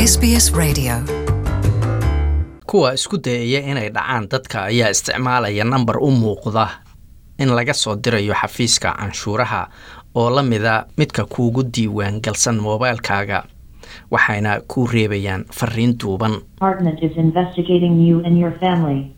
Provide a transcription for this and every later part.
SBS Radio. kuwa isku dayaya inay dhacaan dadka ayaa isticmaalaya nambar u muuqda in laga soo dirayo xafiiska canshuuraha oo la mida midka kuugu diiwaan galsan moobaylkaaga waxayna kuu reebayaan fariin duuban Department is investigating you and your family.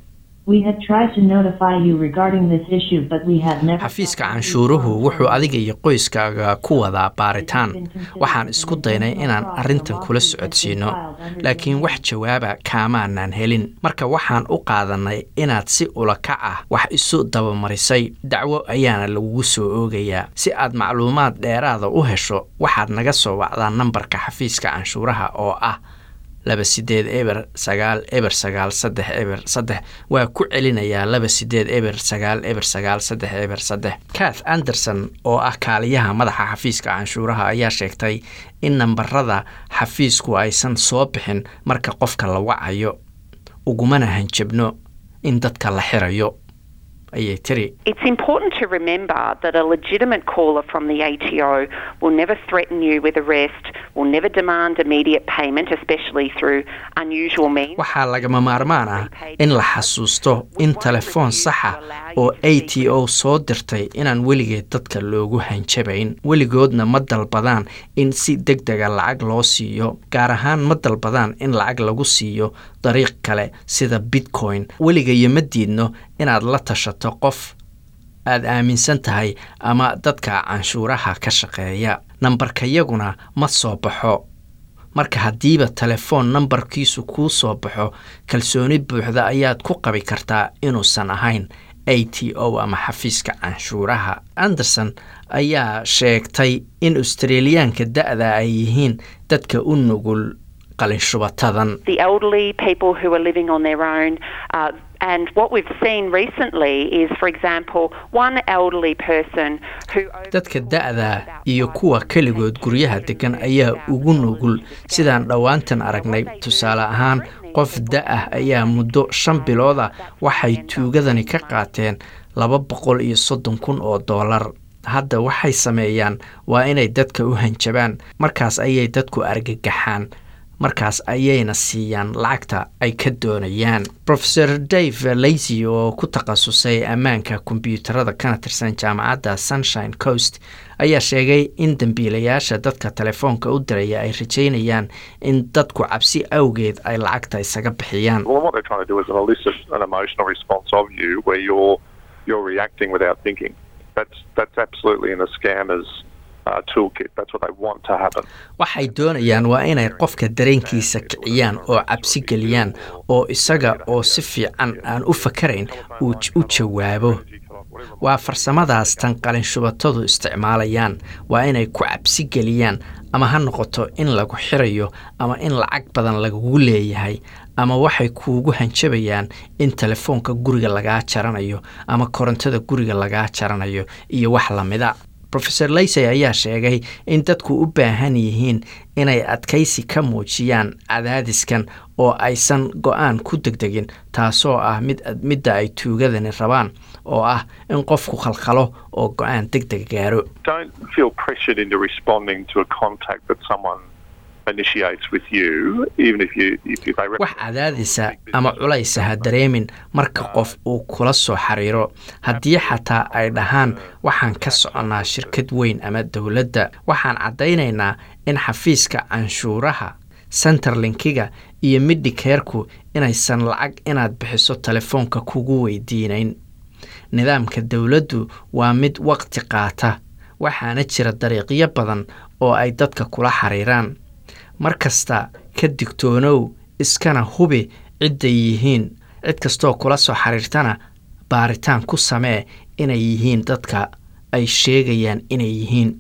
We have tried to notify you regarding this issue, but we have never. xafiiska canshuuruhu wuxuu adiga iyo qoyskaaga ku wadaa baaritaan waxaan isku daynay inaan arrintan kula socodsiino laakiin wax jawaaba kaamaanaan helin marka waxaan u qaadannay inaad si ulakac ah wax isu dabamarisay dacwo ayaana lagugu soo oogayaa si aad macluumaad dheeraada u hesho waxaad naga soo wacdaa nambarka xafiiska canshuuraha oo ah laba sideed eber sagaal eber sagaal saddex eber saddex waa ku celinayaa laba sideed eber sagaal eber sagaal saddex eber saddex kath anderson oo ah kaaliyaha madaxa xafiiska canshuuraha ayaa sheegtay in nambarada xafiisku aysan soo bixin marka qofka la wacayo ugumana hanjabno in dadka la xirayo ayay tiri It's important to remember that a legitimate caller from the ATO will never threaten you with arrest, will never demand immediate payment, especially through unusual means. waxaa lagama maarmaan ah in la xasuusto in telefoon saxa oo a t o soo dirtay inaan weligeed dadka loogu hanjabayn weligoodna ma dalbadaan in si deg dega lacag loo siiyo gaar ahaan ma dalbadaan in lacag lagu siiyo dariiq kale sida bitcoin weligayo ma diidno inaad la tashato qof aad aaminsan tahay ama dadka canshuuraha ka shaqeeya nambarkayaguna ma soo baxo marka haddiiba telefoon nambarkiisu kuu soo baxo kalsooni buuxda ayaad ku qabi kartaa inuusan ahayn a t o ama xafiiska canshuuraha anderson ayaa sheegtay in australiyaanka da-da ay yihiin dadka u nugul qalinshubatadan The elderly, people who are living on their own. Uh, and what we've seen recently is, for example, one elderly person who. dadka da-da iyo kuwa keligood guryaha degan ayaa ugu nugul sidaan dhowaantan aragnay tusaale ahaan qof da-ah ayaa muddo shan bilooda waxay tuugadani ka qaateen laba boqol iyo soddon kun oo doolar hadda waxay sameeyaan waa inay dadka u hanjabaan markaas ayay dadku argagaxaan markaas ayayna siiyaan lacagta ay ka doonayaan rofeor dave lazy oo ku takhasusay ammaanka kombyuutarada kana tirsan jaamacadda sunshine coast ayaa sheegay in dembiilayaasha dadka telefoonka u diraya ay rajaynayaan in dadku cabsi awgeed ay lacagta isaga bixiyaan Well, what they're trying to do is elicit an emotional response of you where you're you're reacting without thinking. That's that's absolutely in a scammer's uh, toolkit. That's what they want to happen. waxay doonayaan waa inay qofka dareenkiisa kiciyaan oo cabsi geliyaan oo isaga oo si fiican aan u fakarayn uu j- u jawaabo waa farsamadaas tan qalinshubatadu isticmaalayaan waa inay ku cabsi geliyaan ama ha noqoto in lagu xirayo ama in lacag badan lagugu leeyahay ama waxay kuugu hanjabayaan in telefoonka guriga lagaa jaranayo ama korontada guriga lagaa jaranayo iyo wax lamida rofeor laysey ayaa sheegay in dadku u baahan yihiin inay adkaysi ka muujiyaan cadaadiskan oo aysan go-aan ku degdegin taasoo ah mid midda ay tuugadani rabaan oo ah in qofku khalkhalo oo go-aan deg deg gaaro Don't feel pressured into responding to a contact that someone initiates with you, even if you if, if they. wax cadaadisa ama culaysa ha dareemin marka qof uu kula soo xiriiro haddii xataa ay dhahaan waxaan ka soconnaa shirkad weyn ama dowladda waxaan caddaynaynaa in xafiiska canshuuraha centerlinkiga iyo midhikeerku inaysan lacag inaad bixiso telefoonka kugu weydiinayn nidaamka dowladdu waa mid waqti qaata waxaana jira dariiqyo badan oo ay dadka kula xiriiraan mar kasta ka digtoonow iskana hubi cidday yihiin cid kastoo kula soo xiriirtana baaritaan ku samee inay yihiin dadka ay sheegayaan inay yihiin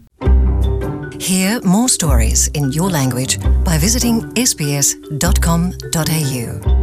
Hear more stories in your language by visiting sbs.com.au.